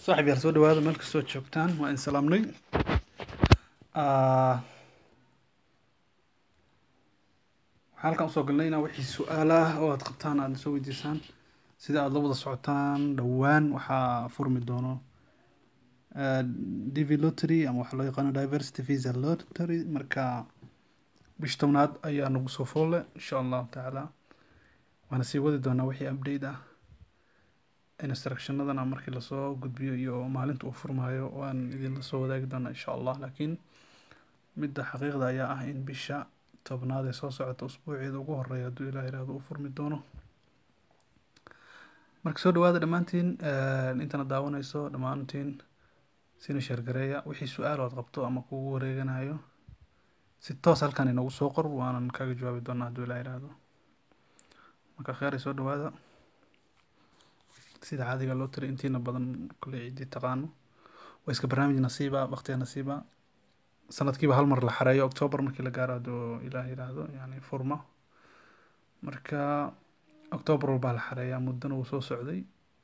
saaxib yaal soo dhawaada meel kastoo joogtaan waa in salaamnay waxaan halkan usoo galnay inaa wixii su-aalaah oo aad qabtaan aad soo weydiisaan sida aad la wada socotaan dhowaan waxaa furmi doono dv lottery ama waxaa loo yaqaano diversity visa lottery marka bish tobnaad ayaa nagu soo foolle insha allahu tacaala waana sii wadi doonaa wixii update ah instructionadana markii lasoo gudbiyo iyo maalinta uu furmaayo waan idinla soo wadaagi doonaa insha allah laakiin midda xaqiiqda ayaa ah in bisha tobnaad ee soo socota usbuuceeda ugu horeeya hadduu ilaah yiraahdo uu furmi doono marka soo dhawaada dhammaantiin intana daawanayso dhammaantiin sina sheergareeya wixii su-aal ood qabto ama kugu wareeganayo si toos halkan inagu soo qor waanan kaga jawaabi doonaa hadduu ilaah yiraahdo marka kheyr ay soo dhawaada sida caadiga loo tiri intiina badan kule ciddii taqaano waa iska barnaamij nasiiba waqtiga nasiiba sanadkiiba hal mar la xareeyo octoobar markii la gaaro hadduu ilaah yiraahdo yani furma marka octoobar walbaa la xareeyaa muddana wuu soo socday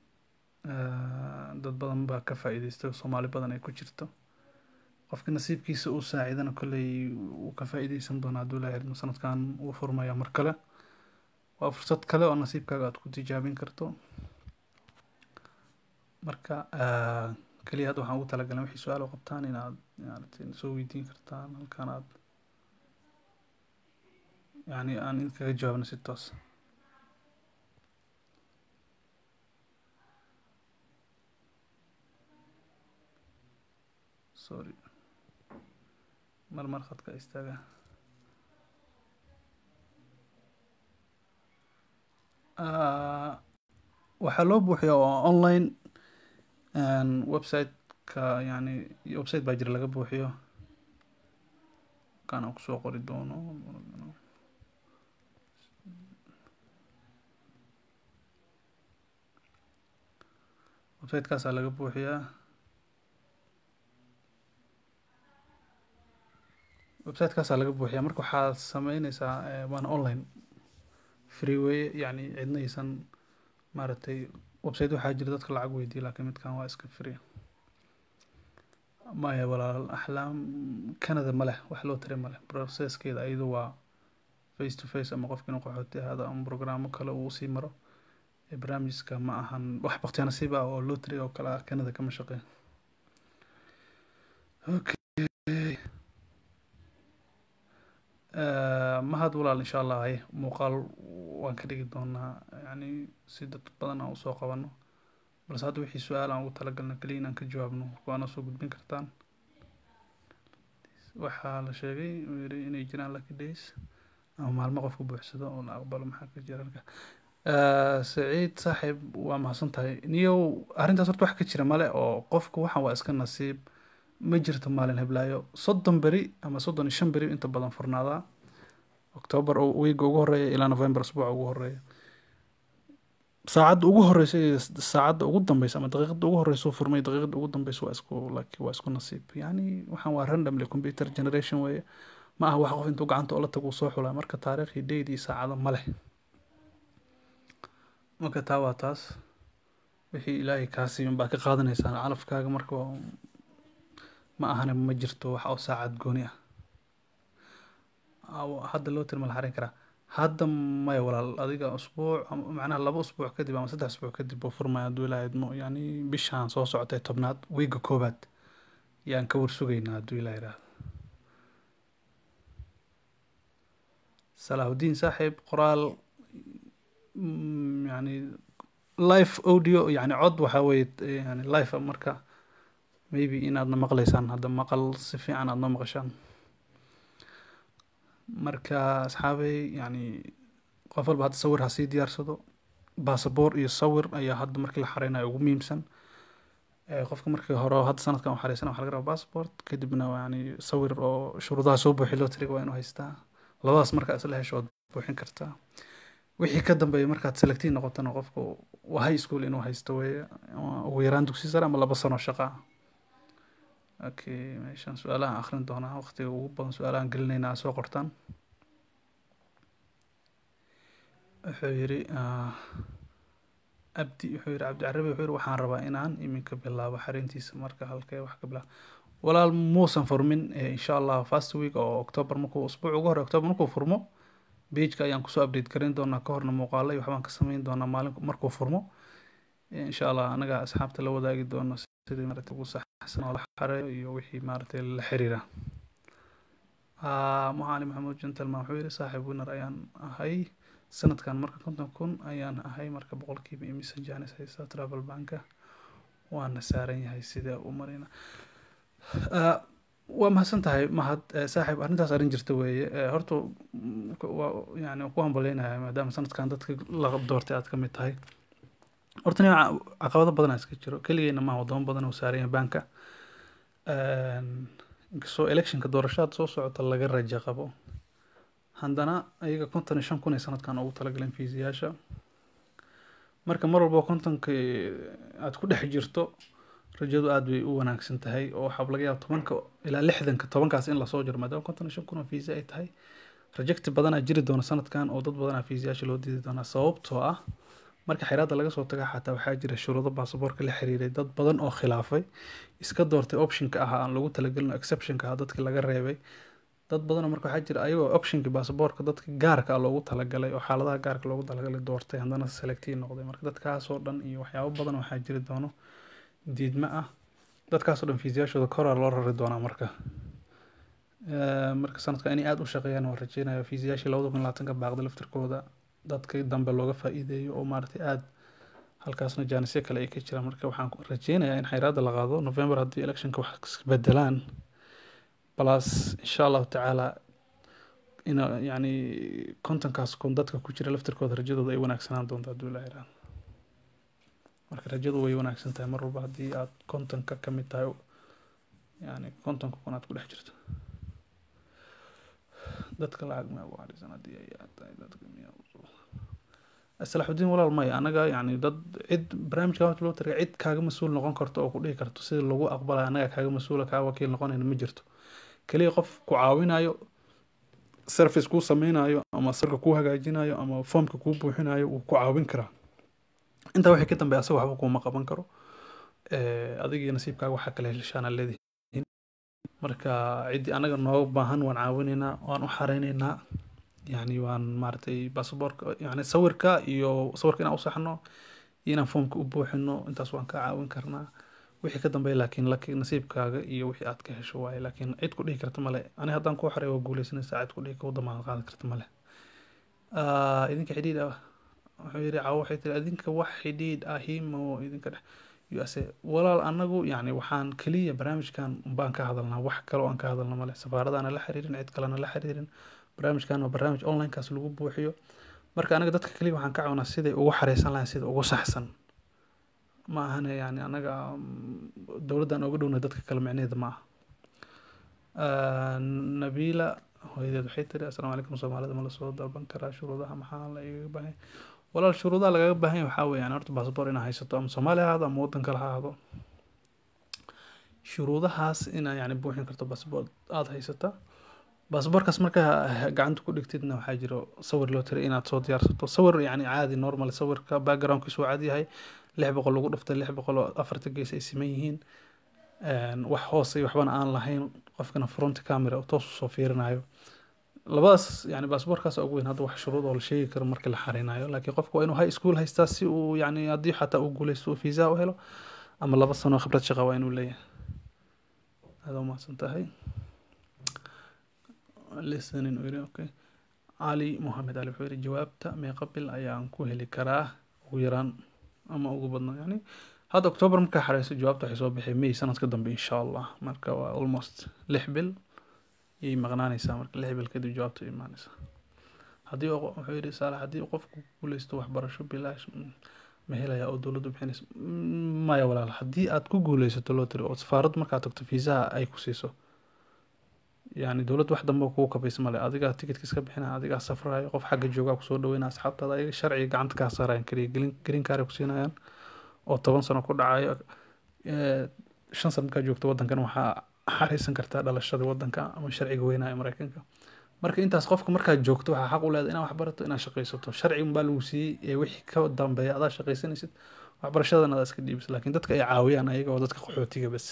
dad badan baa ka faa-iideystay soomaali badan ay ku jirto qofka nasiibkiisa uu saacidana kolley wuu ka faa-iideysan doonaa hadduu ilaah yiraahdo sanadkan wuu furmaya mar kale waa fursad kale oo nasiibkaaga aad ku tijaabin karto marka keliya hadda waxaan ugu talagalnay wixii su-aal oo qabtaan inaad maaragtay soo weydiin kartaan halkan aad yani aan idinkaga jawaabno si toos sorry mar mar khadka istaaga waxaa loo buuxiya oo online website-ka yani website baa jira laga buuxiyo kan aan kusoo qori doono website-kaasaa laga buuxiyaa website-kaasaa laga buuxiyaa marka waxaad sameyneysaa waana online free weye yani cidna aysan maaragtay website waxaa jira dadka lacag weydiiya laakiin midkan waa iska free maya walaal axlaam canada ma leh wax loo tiri ma leh processkeeda ayadu waa face to face ama qofka inuu qaxooti ahaado ama programmo kale uu usii maro barnaamijka ma ahan wax baktiya nasiib ah oo loo tiri oo kale ah canada kama shaqeyn okay mahad walaal insha allah hay muuqaal waan ka dhigi doonaa yani si dad badan aan usoo qabano balse hadda wixii su-aal aan ugu talagalna keliya inaan ka jawaabno waana soo gudbin kartaan waxaa la sheegay uu yiri inay jiraan lucky days ama maalmo qofka buuxsado oo la aqbalo maxaa ka jira halka saciid saaxiib waa mahadsan tahay niyow arrintaas horta wax ka jira male oo qofku waxan waa iska nasiib ma jirto maalin heblaayo soddon beri ama soddon iyo shan beri inta badan furnaadaa octoobar wiiga ugu horeeya ilaa november asbuuca ugu horeeya saacadda ugu horeysa iyo saacadda ugu dambeysa ama daqiiqada ugu horeysa furmay daqiiqada ugu dambeysa waa isku like waa isku nasiib yani waxaan waa randomly computer generation weeye ma aha wax qof intuu gacanta oola tago uu soo xulaa marka taariikhi date iyo saacado ma leh marka taa waa taas wixii ilaahay kaa siiban baa ka qaadanaysaan calafkaaga marka ma ahane ma jirto wax oo saacad gooni ah hadda loo tirma la xarin karaa hadda maya walaal adiga usbuuc macnaha laba usbuuc kadib ama saddex usbuuc kadib uu furmaya hadduu ilaa idmo yani bishaan soo socotay tobnaad wiiga koobaad yaan ka warsugaynaa hadduu ilaa yiraahdo salaahudiin saaxiib qoraal yani live audio yani cod waxaa weye yani live marka maybe inaadna maqlaysaan hadda maqal si fiican aad noo maqashaan marka asxaabey yani qof walba hadda sawir ha sii diyaarsado basaboor iyo sawir ayaa hadda markii la xareynayo ugu muhiimsan qofka markii hore hadda sanadkan u xareysan waxa laga rabaa passport kadibna yani sawir oo shuruudaha soo buuxi loo tiriga waa inuu haystaa labadaas markaa isla hesho ood buuxin kartaa wixii ka dambeeya markaad selectiin noqotana qofka waa high school inuu haysto weye ugu yaraan dugsi sare ama laba sano shaqa okay meeshaan su-aalahan akrin doonaa waqtiga ugu badan su-aalahan gelinayna soo qortaan wuxuu yiri abdi wuxuu yidhi cabdicarabi wuxuu yidhi waxaan rabaa inaan iminka bilaabo xarintiisa marka halkee wax ka bilaabo walaal muusan furmin insha allah first week oo october markuu usbuuc ugu hore october markuu furmo pageka ayaan kusoo update garin doonaa ka horna muuqaalo iyo waxbaan ka sameyn doonaa maalin markuu furmo insha allah anaga asxaabta la wadaagi doono sidii maaragtay ugu saxsan oo la xareeyo iyo wixii maaragtay la xiriira mucali maxamuud gentleman wuxuu yidhi saaxiib winner ayaan ahay sanadkan marka konton kun ayaan ahay marka boqolkiiba imisa janis haysta travel banka waana saaran yahay sidee u marina waa mahadsan tahay mahad saaxiib arrintaas arrin jirta weeye horta waa yani ku hambaleynayaa maadaama sanadkan dadka la doortay aad ka mid tahay horta nin caqabado badan iska jiro keligeena maaha wadamo badan oo saaran yahay banka inkastoo electionka doorashada soo socota laga raja qabo haddana ayaga konton iyo shan kun ay sanadkan ugu talagaleen fiisiyaasha marka mar walba kontonka aad ku dhex jirto rajadu aada bay u wanaagsan tahay oo waxaa laga yaaba tobanka ilaa lixdanka tobankaas in lasoo jiro maadaama konton iyo shan kun oo fiisa ay tahay rajecti badanaa jiri doona sanadkan oo dad badanaa fiisiyaasha loo diidi doonaa sababtoo ah marka xiraadda laga soo taga xataa waxaa jira shuruudo baasaboorka la xiriiray dad badan oo khilaafay iska doortay optionka ah aan lagu talagelin exceptionka ah dadkii laga reebay dad badanoo marka waxaa jira ayagoo optionkii baasaboorka dadka gaarka ah loogu talagalay oo xaaladaha gaarka loogu talagalay doortay haddana selectii noqday marka dadkaasoo dhan iyo waxyaabo badan waxaa jiri doono diidma ah dadkaasoo dhan fiisiyaashooda koraa loo rari doonaa marka marka sanadka inay aada u shaqeeyaan waa rajeynaya fiisiyaashii labada kun labaatanka baaqda laftirkooda dadka dambe looga faa-iideeyo oo maaragtay aada halkaasna jaanisyo kale ay ka jiraan marka waxaan rajeynayaa in xayraadda la qaado november haddii electionka wax isbedelaan plus insha allahu tacaala in yani kontonkaas kun dadka ku jira laftirkooda rajadooda ay wanaagsanaan doonto hadduu ilaa iraan marka rajadu way wanaagsan tahay mar walba haddii aad kontonka ka mid tahay yani kontonka kun aad ku dhex jirto dadka lacag ma ugu harisan haddii ay tahay dadka miya salaxudiin walaal maya anaga yani dad cid barnaamijka horta loo targa cid kaaga mas-uul noqon karto oo ku dhihi karto sida lagu aqbalaya anaga kaaga mas-uula kaa wakiil noqonayna ma jirto keliya qof ku caawinayo service kuu sameynayo ama sarka kuu hagaajinayo ama foomka kuu buuxinayo wuu ku caawin karaa intaa wixii ka dambeya asaga waxba kuuma qaban karo adigii nasiibkaaga waxaa kale heshaana leedihiin marka ciddii anaga nooga baahan waan caawinaynaa waan u xareynaynaa yani waan maaragtay basaboorka yani sawirka iyo sawirka inaan usaxno iyo inaan foomka u buuxino intaas waan ka caawin karnaa wixii ka dambeeya laakiin laki nasiibkaaga iyo wixii aad ka hesho waaye laakiin cid ku dhihi karta male ani haddaan kuu xaray waa guuleysanaysaa cid ku dhihi kau damaanad qaadan karta male idinka xidhiidh ah wuxuu yidhi cawo waxay tiri idinka wax xidhiidh ahimo idinka dhex use walaal anagu yani waxaan keliya barnaamijkan baan ka hadalnaa wax kale oo aan ka hadalna male safaaradaana la xiriirin cid kalena la xiriirin barnaamijkan waa barnaamij onlinekaas lagu buuxiyo marka anaga dadka keliya waxaan ka cawnaa siday ugu xareysan lahayn sida ugu saxsan ma ahane yani anaga dowladdan oga dhowna dadka kale micneheeda ma aha nabila hooyadeed waxay tiri assalaamu calaykum soomaalida ma lasoo dalban karaa shuruudaha maxaa la igaga baahan walaal shuruudaha lagaga baahan yahay waxaa weeyaan horta baasabor inaa haysato ama soomaaliya ha ahaado ama waddan kale ha ahaado shuruudahaas inaa yani buuxin karto baasabor aada haysata baasaboorkaas markaa gacanta ku dhigtidna waxaa jiro sawir loo tiray inaad soo diyaarsato sawir yani caadi normal sawirka backgroundkiisu waa cad yahay lix boqol lagu dhiftay lix boqol oo afarta gees ay siman yihiin wax hoose waxbana aan lahayn qofkana front camera oo toos usoo fiirinayo labadaas yani baasaboorkaas ugu weyn hadda wax shuruud oo la sheegi karo marka la xarinayo laakiin qofka waa inuu high school haystaa si uu yani haddii xataa uu guuleysto uu fiisa u helo ama laba sano khibrad shaqa waa inuu leeyahay aada umahadsan tahay listening uu yiri okay cali mohamed ali wuxuu yiri jawaabta meeqa bil ayaan ku heli karaa ugu yaraan ama ugu badnaa yani hadda october markaa xareyso jawaabta waxay soo bixi may sanadka dambe insha allah marka waa almost lix bil yay maqnaanaysaa marka lix bil kadib jawaabta imaanaysaa haddii wuxuu yidhi saalax haddii qofku guuleysto waxbarasho bilaash ma helayaa oo dowladdu bixinaysa maya walaal haddii aad ku guuleysato loo tiri oo safaaraddu markaad tagto fiisaha ay ku siiso yani dowladda wax dambe kugu kabaysa male adigaa tikitka iska bixinaya adigaa safrayo qof xagga joogaa kusoo dhaweynaya asxaabtaada ayaga sharciga gacanta kaa saarayan keliya gelin green card ku siinayaan oo toban sano ku dhacayo shan sano markaa joogto waddankan waxaa xareysan kartaa dhalashada waddanka ama sharciga weynaa ee mareykanka marka intaas qofka markaad joogto waxaa xaq u leedahay inaad wax barato inaad shaqaysato sharci unbaa lagu siiyey ee wixii ka dambeeya adaa shaqaysanaysid waxbarashadana adaa iska dhiibis laakiin dadka ay caawiyaan ayaga oo dadka qaxootiga bas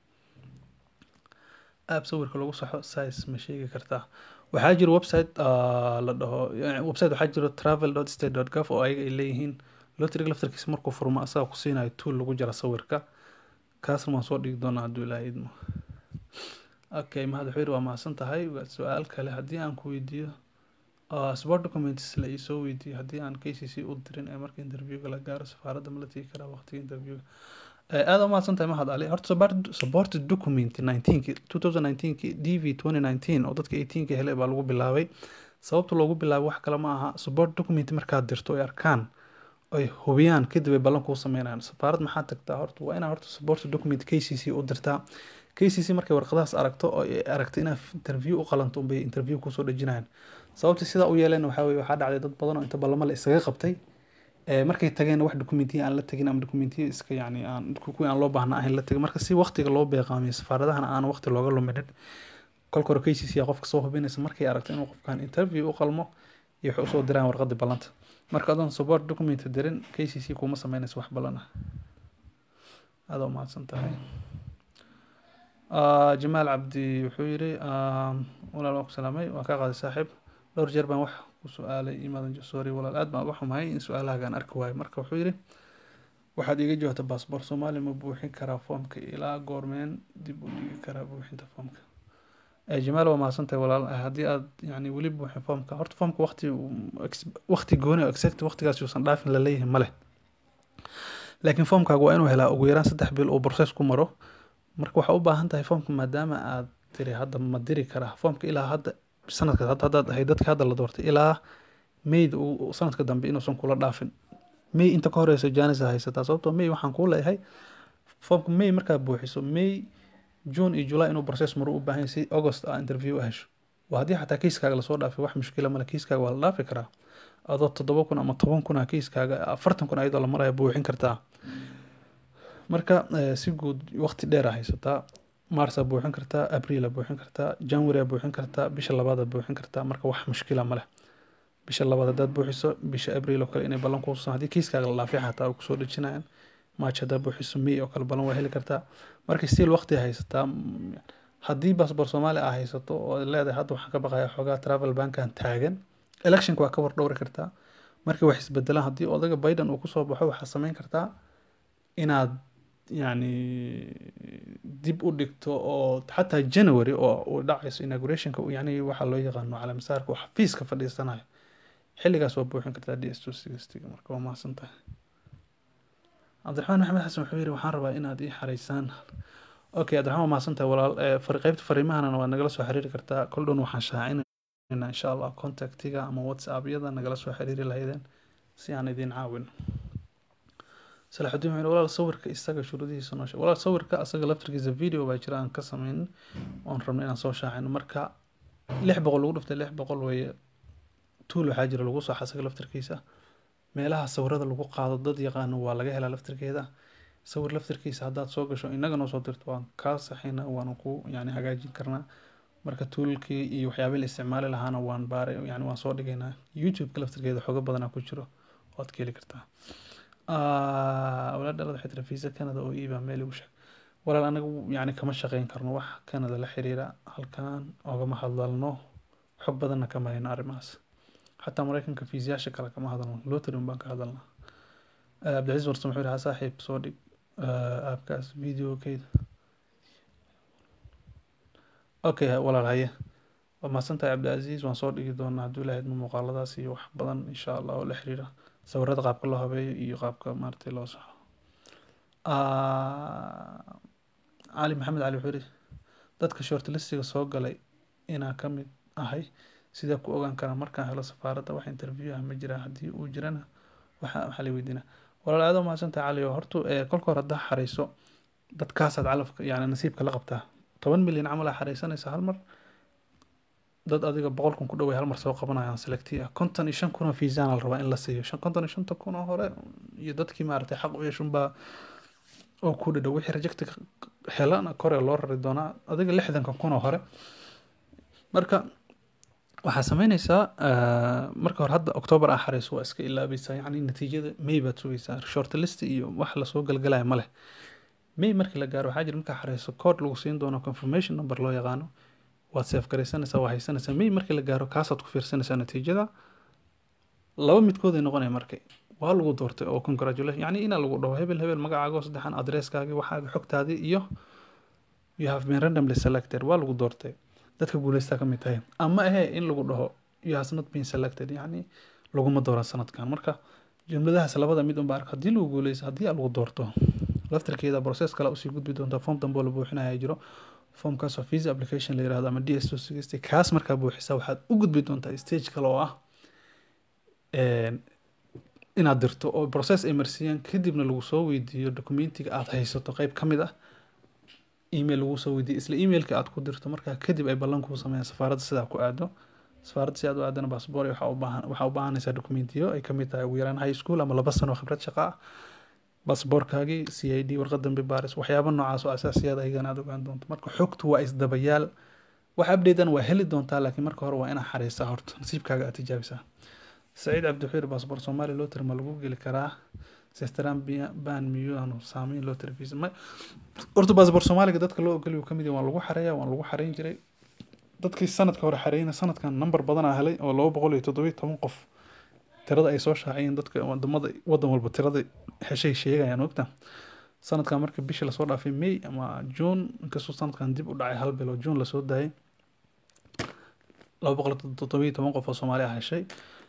app sawirka lagu saxo size ma sheegi kartaa waxaa jira website ah, la dhaho yani website waxaa jiro travel state gov oo ayaga ay leeyihiin lotriga laftarkiisa markuu furmo asaga ku siinayo tool lagu jara sawirka kaasna waan soo dhigi doonaa hadduu ilaahay idmo okay mahad wuxuu yidhi waa mahadsan tahay waa su-aal kale haddii aan ku weydiiyo ah, sport documents la iisoo weydiiyo haddii aan k c c u dirin ee marka interviewga la gaaro safaaradda ma la tegi karaa waqtiga interviewga Eh, aad u mahadsan tahay mahad ali horta support- support document 19 2019 dv 2019 oo dadka 18 helay baa lagu bilaabay sababta loogu bilaabay wax kale ma aha support document markaad dirto ay arkaan ay hubiyaan kadib ay ballan kuu sameynayaan safaarad maxaa tagtaa horta waa inaa horta support document k c c u dirtaa k c c markay warqadahaas aragto oo ay aragto inaad interview u qalanto unbay interview kusoo dhejinayaan sababta sidaa u yeeleen waxaa weye waxaa dhacday dad badan oo inta ballamo la isaga qabtay ee markay tageen wax dokumentiya aan la tagin ama dokumentiya iska yani aan kuwii aan loo baahna ahayn la tagin marka si waqtiga loo beeqaamiyo safaaradahana aan waqti looga luminin kolka hore k c c aa qofka soo hubinaysa markay aragto inuu qofkan interview u qalmo iyo waxay usoo diraan warqadii ballanta marka adoon support document dirin k c c kuma sameynaysa wax ballan ah aada u mahadsan tahay Ah, jamaal cabdi wuxuu yidhi ah, walaal waan ku salaamay waan kaa qaaday saaxiib dhowr jeer baan wax ku su-aalay imaadan sorry walaal aad baan uga xumahay in su-aalahagaan arki waayo marka wuxuu yidhi waxaad iiga jawaabta baasboor soomaali ma buuxin karaa foomka ilaa goormeen dib u dhigi karaa buuxinta foomka Eh, jamaal waa mahadsantahay walaal Eh, haddii aad yani weli buuxin foomka horta foomka waqti waqti gooni oo exact waqtigaas yuusan dhaafin laleeyahay ma leh laakiin foomkaaga waa inuu helaa ugu yaraan saddex bil uu process ku maro marka waxaa u baahan tahay foomka maadaama aad tiri hadda ma diri karaa foomka ilaa hadda sanadka hadda haddaad ahayd dadka hadda la doortay ilaa mayda uu sanadka dambe inuusan kula dhaafin may inta ka horeysa janisa haysataa sababtoo may waxaan kuu leeyahay foomka may markaad buuxiso may june iyo july inuu process maro u baahan yahay si august aa interview u hesho waa haddii xataa kiiskaaga lasoo dhaafay wax mushkila male kiiskaaga waa la dhaafi karaa adoo toddoba kun ama toban kun ah kiiskaaga afartan kun ayadoo la maraya buuxin kartaa marka eh, si guud waqti dheer aa haysataa marsa buuxin kartaa abriil aa buuxin kartaa january aa buuxin kartaa bisha labaad aa buuxin kartaa marka wax mushkila ma leh bisha labaad haddaad buuxiso bisha abriil oo kale inay ballan kuusan haddii kiiskaaga la dhaafay xataa ay kusoo dhejinayaan march haddaad buuxiso may oo kale ballan waa heli kartaa marka still waqti aa haysataa Mm, haddii baasboor soomaali aa haysato oo aad leedahay hadda waxaan ka baqaya xoogaa travel bankan taagan electionka waa ka war dhowri kartaa markay wax isbedelaan haddii odaga biden uu kusoo baxo waxaa sameyn kartaa inaad yani dib u dhigto oo xataa january oo uu dhacayso inaugurationka uu yani waxaa loo yaqaano calamisaarka uu xafiiska fadhiisanayo xilligaas waa buuxin kartaa d s two sixtyga marka waa mahadsan tahay cabdiraxmaan maxamed xasan wuxuu yidhi waxaan rabaa inaad ii xareysaan okay cabdiraxmaan waa mahadsan tahay walaal Eh, fari- qaybta fariimahana waa nagala soo xiriiri kartaa kol dhown waxaan shaacinaynaa insha allah contactiga ama whatsappyada nagala soo xiriiri lahaydeen si aan idin caawin salaxudiin wuxuu yidhi, walaal sawirka isaga shuruudihiisa noo sheeg walaal sawirka asaga laftirkiisa video baa jira aan ka sameyn oon rabno inaan soo shaacino marka lix boqol lagu dhuftay lix boqol weeye tuul waxaa jira lagu soo asaga laftirkiisa meelaha sawirada lagu qaado dad yaqaano waa laga helaa laftirkeeda sawir laftirkiisa haddaad soo gasho inaga noo soo dirto waan kaa saxina waan ku yani hagaajin karnaa marka tuulkii iyo waxyaabihii la isticmaali lahaana waan baaray yani waan soo dhigaynaa youtube-ka laftirkeeda xooga badanaa ku jiro waad ka heli kartaa Ah, walaal dhalada waxay tiri visa canada oo iibaa meel igu sheeg walaal anagu yani kama shaqeyn karno wax canada la xiriira halkan ogama hadlalno xog badanna kama hayno arrimahaas xataa mareykanka fiisayaasha kale kama hadalno lotary un baan ka hadalnaa Eh, cabdicasiis warsan wuxuu yihi "Ha saaxiib soo dhig eh, aapkaas videokeeda okay walaal haye waa mahadsantahay cabdicasiis waan soo dhigi doonaa hadduu ilahay idmo muuqaaladaas iyo wax badan insha allah oo la xiriira sawirada qaabka loo habeeyo iyo qaabka maaragtay loo saxo Ah, cali maxamed cali wuxuu yihi dadka shortlistiga soo galay inaa ka mid ahay sidee ku ogaan karaa markaan helo safaaradda wax interview ah ma jiraa haddii uu jirana waxa waxaa la weydiinaa walaal aad u mahadsantahay cali oo horta eh, kolka hore haddaa xareyso dadkaasaad calafka yani nasiibka la qabtaa toban milyan camal aa xareysanaysa hal mar dad adiga boqol kun ku dhoway hal mar soo qabanayaan selecti ah konton iyo shan kun oo fiisana la rabaa in la siiyo shan konton iyo shanta kun oo hore iyo dadkii maaragtay xaq u yeeshunbaa oo ku dhadhow wixii rejecti helana kore loo rari doonaa adiga lixdanka kun oo hore marka waxaa sameyneysaa ah, marka hore hadda october aa xareyso waa iska ilaabaysaa yacni natiijada may baad sugaysaa short list iyo wax lasoo galgalaya ma leh may markii la gaaro waxaa jira markaa xareyso code lagu siin doono confirmation number loo yaqaano waad seef garaysanaysaa waa haysanaysaa may markii la gaaro kaasaad ku fiirsanaysaa natiijada laba midkood ay noqonaya marka waa lagu doortay oo congratulation yacni inaa lagu dhaho hebel hebel magacaago saddexan adresskaagi waxaaga xogtaadii iyo you have been randomly selected waa lagu doortay dadka guuleystaa ka mid tahay ama ahe in lagu dhaho you has not been selected yacni laguma dooran sanadkan marka jumladahaas labada mid unba arka haddii lagu guuleysto haddii aa lagu doorto laftarkeeda process kale usii gudbi doontaa form dambe oo la buuxinaya jiro formkaas oo visa application la yirahdo ama d s two sixty kaas markaa buuxisa waxaad u gudbi doontaa stage kale oo ah een, inaad dirto oo process ay marsiiyaan kadibna lagu soo weydiiyo documentiga aad haysato qeyb ka mid ah email lagu soo weydiiyo isla emailka aad ku dirto markaa kadib ay ballan kuu sameeyaan safaaradda sidaa ku aado safaaradda si aad u aadana baasboor waxaa u baahan waxaa u baahanaysaa documentiyo ay kamid tahay ugu yaraan high school ama laba sano oo khibrad shaqo ah baasboorkaagii c i d warqad dambe baaris waxyaaba noocaas oo asaasiyaad ayagana aad ogaan doonto marka xogtu waa isdabayaal wax updatean waa heli doontaa laakiin marka hore waa inaad xareysaa horta nasiibkaaga aad tijaabisaa saciid cabdixiir baasboor soomaaliya loo tiri ma lagu geli karaa sestran ban miyuu aanu saameyn loo tiri visa ma horta baasboor soomaaliga dadka loo ogoliy uu kamid yahay waan lagu xareeya waan lagu xareyn jiray dadkii sanadka hore xareeyna sanadkan number badan aa helay oo laba boqol iyo toddobiyo toban qof tirada ay soo shaaciyeen dadka wadamada wadan walba tirada heshay sheegayaan ogta sanadkan marka bishii lasoo dhaafay may ama june inkastoo sanadkan dib u dhacay hal bilo june lasoo daayay laba boqol iyo toddobiyo toban qof oo soomaali ah heshay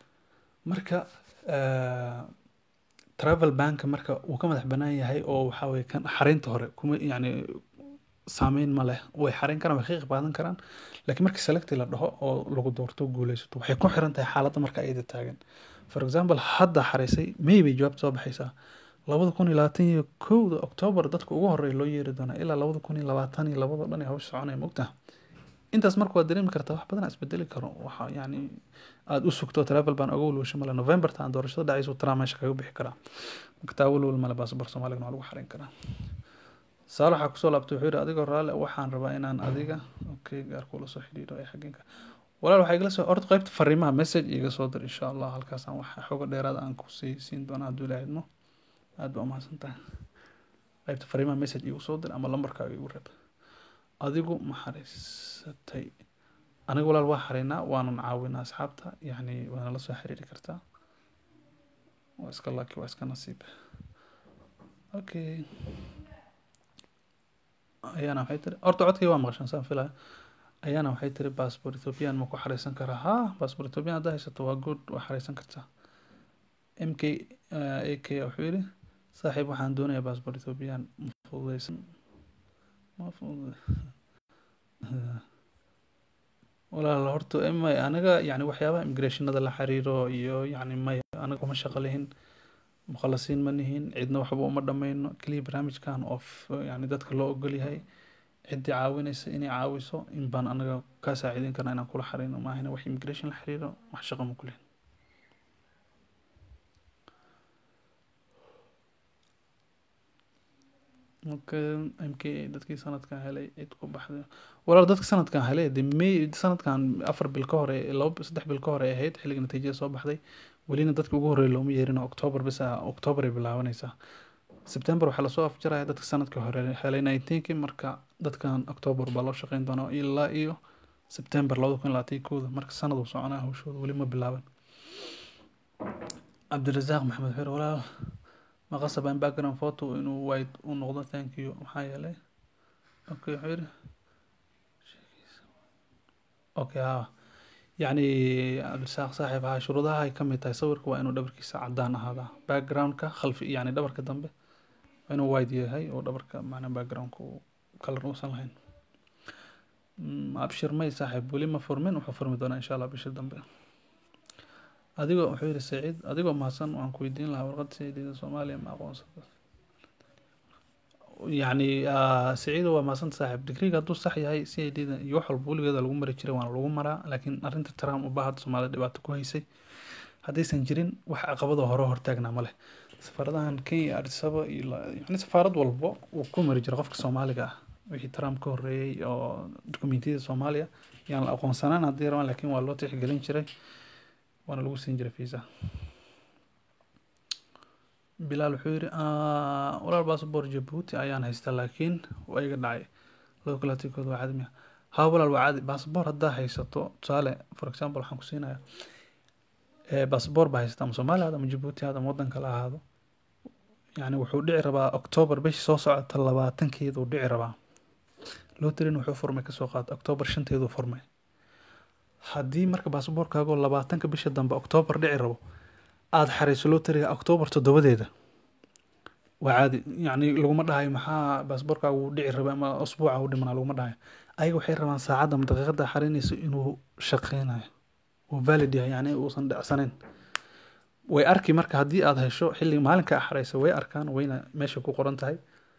marka eh, travel banka marka uu ka madax banaan yahay oo waxaa weye kan xareynta hore kuma yacni saameyn ma leh way xareyn karaan way ka qayb qaadan karaan laakiin marka selecti la dhaho oo lagu doorto guuleysato waxay ku xiran tahay xaaladda marka ayada taagan for example hadda xareysay may bay jawaabta soo baxaysaa labada kun iyo labaatan iyo kowda october dadka ugu horeeya loo yeeri doonaa ilaa labada kun iyo labaatan iyo labada dhan ee hawsha soconaya mogtaha intaas marka waad dareemi kartaa wax badan isbedeli karo waxa yani aada u sugto travel ban oga walwasho male november taan doorashada dhacayso traa meesha kaga bixi karaa marka taa walwal male baasabor soomaaligana waa lagu xareyn karaa saal waxaa kusoo laabtay wuxuu yidhi adigoo raalle waxaan rabaa inaan adiga okay gaar kula soo xidhiidho ee xageenka walaal waxaa igala soo orta qaybta fariimaha message iga soo dir insha allah halkaasaan wax xoga dheeraada aan ku sii siin doona hadduu ilaahay idmo aad baa umahadsan tahay qaybta fariimaha message igu soo dir ama lambarkaaga igu reeb adigu ma xariisatay aniga walaal waa xareynaa waanan caawinaa asxaabta yacni waana la soo xiriiri kartaa waa iska laki waa iska nasiib okay ayaana waxay tiri horta codkay waa maqashan saan filaya ayaana waxay tiri passport ethiopian ma ku xareysan karaa ha passport ethiopian haddaa haysato waa good waa xareysan kartaa m k a k wuxuu yidhi saaxiib waxaan doonayaa passport ethiopian ma fududeysan ma fudud walaal horta may aniga yani waxyaabaha immigrationada la xiriiro iyo yani may aniga kuma shaqo lihin mukhalasiin ma nihin cidna waxba uma dhameyno keliya barnaamijkan oo yani dadka loo ogol yahay ciddii caawinaysa inay caawiso in baan anaga kaa saaciideyn karna inaan kula xareyno maahina wax immigration la xiriiro wax shaqo ma kulihin okay m k dadkii sanadkan helay cid ku baxday walaal dadka sanadkan helay de may sanadkan afar bil ka hore laba saddex bil ka hore ahayd xilliga natiijada soo baxday welina dadka ugu horreeya looma yeerin october bis october ay bilaabanaysaa september waxaa lasoo afjaraya dadka sanadka hore helay nineteenki marka dadkan october baa loo shaqeyn doonaa ilaa iyo september labada kun labaatan kooda marka sanad uu soconaa hawshooda weli ma bilaaban cabdirasaaq maxamed xir walaal ma qasaba in background photo inuu white u noqdo thank you maxaa yeelay okay wuxuu yidhi okay ha yacni cabdirasaaq saaxiib ha shuruudaha ay kamid tahay sawirka waa inuu dhabarkiisa cadaan ahaadaa backgroundka khalfi yacni dhabarka dambe waa inuu white yahay oo dhabarka macnaa backgroundka uu kalar uusan lahayn abshir may saaxiib weli ma furmin wuxuu furmi doonaa insha allah bishii dambe adigoo wuxuu yidhi saciid adigoo mahadsan waan ku weydiin lahaa warqad sayidida soomaaliya ma aqoonsada yacni saciido waa mahadsan saaxiib digriga hadduu sax yahay c i d da iyo wax walba weligeeda lagu mari jiray waana lagu maraa laakiin arrinta trump ubaa hadda soomaalida dhibaato ku haysay haddaysan jirin wax caqabada hore hortaagnaa ma leh safaaradahan kenya adisaba iyo yani safaarad walbo uu ku mari jiro qofka soomaaliga ah wixii trump ka horreeyey oo dokumentiyada soomaaliya yaan la aqoonsanaan haddii rabaan laakiin waa loo tixgelin jiray waana lagu siin jiray visa bilaal wuxuu yidhi walaal baasabor jabuuti ayaan haystaa laakiin waa iga dhacay localatikooda waa cadmiya haa walaal waa caadi baasabor haddaa haysato tusaale for example waxaan ku siinayaa baasabor baa haysata ama soomaaliya ahaado ama jabuuti ahaado ama waddan kale ahaado yani wuxuu dhici rabaa octoobar bishii soo socota labaatankeeda uu dhici rabaa loterin wuxuu furmay kasoo qaata octoobar shanteedu furmay haddii marka baasaboorkaagoo labaatanka bisha dambe octoobar dhici rabo aada xareyso loteriga octoobar toddobadeeda waa caadi yacni laguma dhahayo maxaa baasaboorkaagu uu dhici rabay ama usbuuca u dhimanaa laguma dhahayo ayaga waxay rabaan saacadda ama daqiiqadda xareynayso inuu shaqeynayo uu valid yahay yacni uusan dhacsanayn way arki marka haddii aada hesho xilli maalinka xareysa way arkaan wayna meesha ku qoran tahay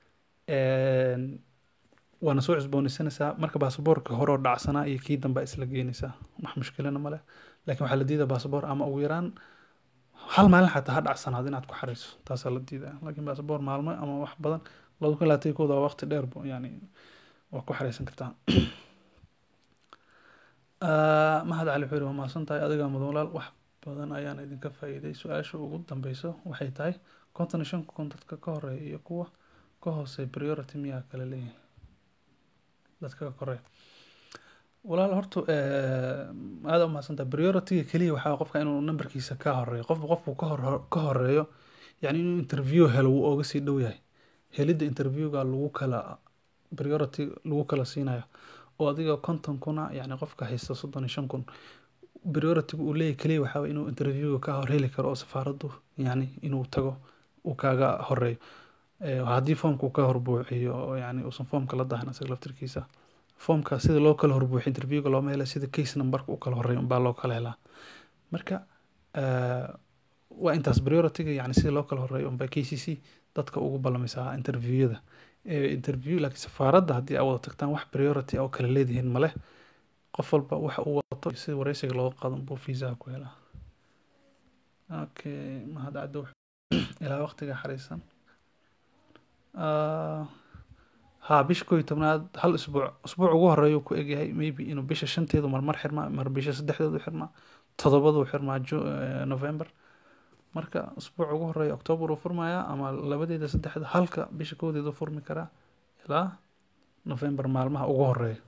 waana soo cusboonaysanaysaa marka baasaboorka horeo dhacsanaa iyo kii dambe isla geenaysaa wax mushkilana male laakiin waxaa la diidaa baasaboor ama ugu yaraan hal maalin xataa ha dhacsanaad inaad ku xareyso taasaa la diidaa laakiin baasaboor maalmo ama wax badan labada kun labaatan kooda waa waqti dheer yani waa ku xareysan kartaa mahad cali wuxuu yiri waa mahadsan tahay adigaa mudan walaal wax badan ayaan idinka faa'iiday su-aasha ugu dambeyso waxay tahay konton iyo shan kun dadka ka horeeya iyo kuwa ka hooseeya priority miyaa kala leeyihin dadka ka koreeya walaal horta aada u mahadsantaha priority-ga keliya waxaa qofka inuu numberkiisa ka horeeyo qofba qofku ka hor ka horeeyo yani inuu interview helo wuu ooga sii dhow yahay helidda interviewga lagu kala priority lagu kala siinayo oo adiga konton kuna yani qofka haysta soddon iyo shan kun priority-ga uu leeyahy keliya waxaa waye inuu interviewga ka hor heli karo oo safaaraddu yani inuu tago uu kaaga horeeyo haddii foomka uu ka horbuuxiyo oo yani uusan foomka la dahan isaga laftirkiisa foomka sida loo kala horbuuxiyo interviewga looma hela sida case numberka u kala horeeyo unbaa loo kala helaa marka waa intaas priority-ga yani sida loo kala horeeyo unbaa k c c dadka ugu ballamaysaa interviewyada interview laakiin safaaradda haddii aad wada tagtaan wax priority oo kala leedihiin male qof walba waxa uu wato sida wareysiga looga qaado buu fiisaha ku helaa okay mahad caddo ilaa waqtiga xariisan haa bisha koo iyo tobnaad hal isbuuc usbuuc ugu horeeya ku egyahay maybe inuu bisha shanteedu marmar xirmaa mar bisha saddexdeedu xirmaa todobadu xirmaa november marka usbuuc ugu horeeya octoobar uu furmayaa ama labadeeda saddexda halka bisha koodeedu furmi karaa ilaa november maalmaha ugu horeeya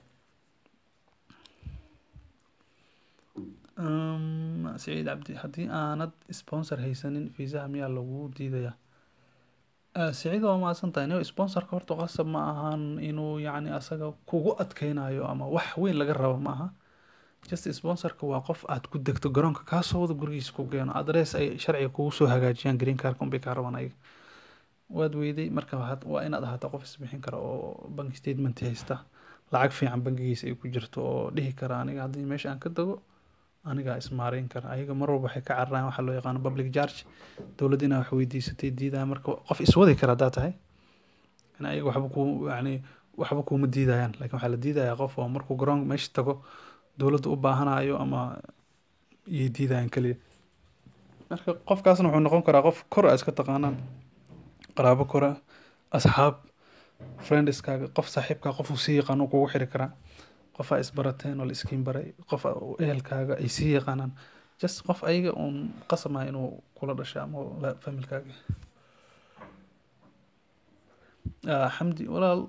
saciid cabdi haddii aanad sponsor haysanin fiisaha miyaa lagu diidayaa saciid waa mahadsan tahay nin sponsorka horta qasab ma ahan inuu yacni asaga kugu adkeynayo ama wax weyn laga rabo ma aha just sponsorka waa qof aad ku degto garoonka kaasoo wada gurigiisa ku geeno adress ay sharciga kugu soo hagaajiyaan green carka unbay kaa rabaan ayaga waad weyday marka waa inaad ahaato qof isbixin kara oo bank statement haysta lacag fiican bangigiisa ay ku jirto oo dhihi kara aniga haddii meesha aan ka tago anigaa ismaareyn kara ayaga mar walba waxay ka cararaan waxaa loo yaqaano public charge dowladda inaa wax weydiisatay diidaya marka qof iswadi kara haddaa tahay yani ayaga waxba ku yani waxba kuuma diidayaan lakin waxaa la diidayaa qof oo markuu garoon meesha tago dowladda u baahanayo ama iyay diidayaan keliya marka qofkaasna wuxuu noqon karaa qof kor a iska taqaanaan qaraabo kora asxaab friendiskaaga qof saaxiibkaa qof uu sii yaqaano kugu xiri karaa qof aa isbarateen oo la iskiin baray qof ehelkaaga ay sii yaqaanaan just qof ayaga uun qasama inuu kula dhashay ama familkaaga xamdi walaal